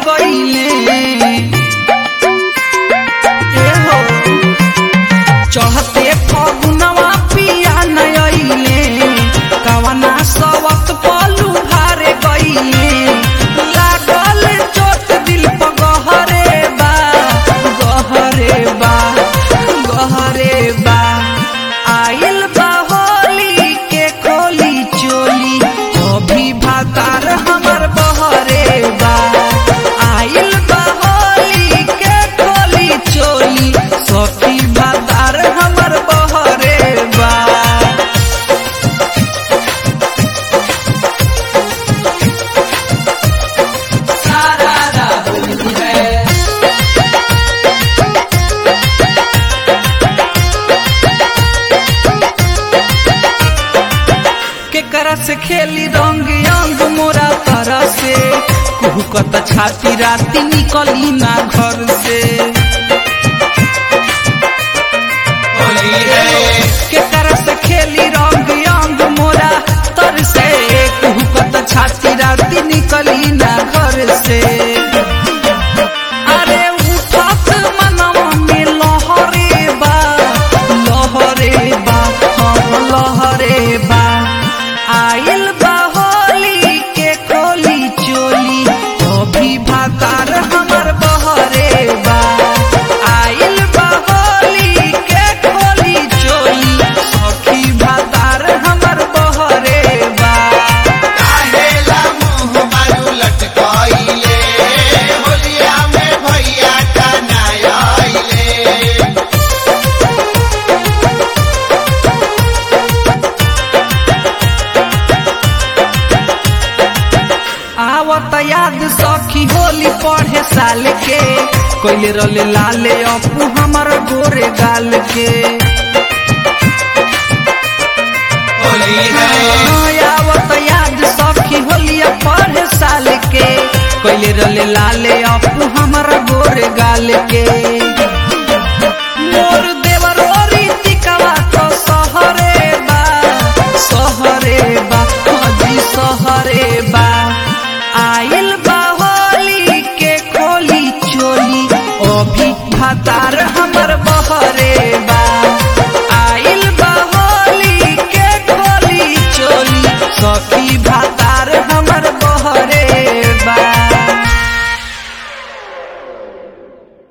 गईले ए हो चढ़ते फगुनवा पिया नयले कवना सवत पलू भारे गईले लागल चोट दिल पर गहरे बा गहरे बा गहरे बा आइल बा होली के खोली चोली अभी भातार हमर बहरे बा आइल बा होली के खोली चोली सखी भातार हमर बहरे बा सारा राहुल है केकरा से खेली रंग अंग मोरा तरह से कुहकत छाती राती निकली ना घर से होली है केकरा से खेली रंग अंग मोरा तर से कुहकत छाती राती निकली ना घर से अरे उठत मनवा में लहरे बा लहरे बा हम लहरे बा आइल बा होली के खोली चोली अभी भातार हमर बहरे बा आइल बा होली के खोली चोली सखी भातार हमर बहरे बा काहेला मुंह मारू लटकाइले होलिया में भैया कनाइले आवत याद सखी होली पढ़े साल के कोइले रले लाले अपू हमर गोरे गाल के होली है आवत याद सखी होलिया पढ़े साल के कोइले रले लाले अपू हमर गोरे गाल के मोर देवर रीतिकवा तो सहरे बा सहरे बा हजी सहरे बा आइल बा होली के खोली चोली अभी भातार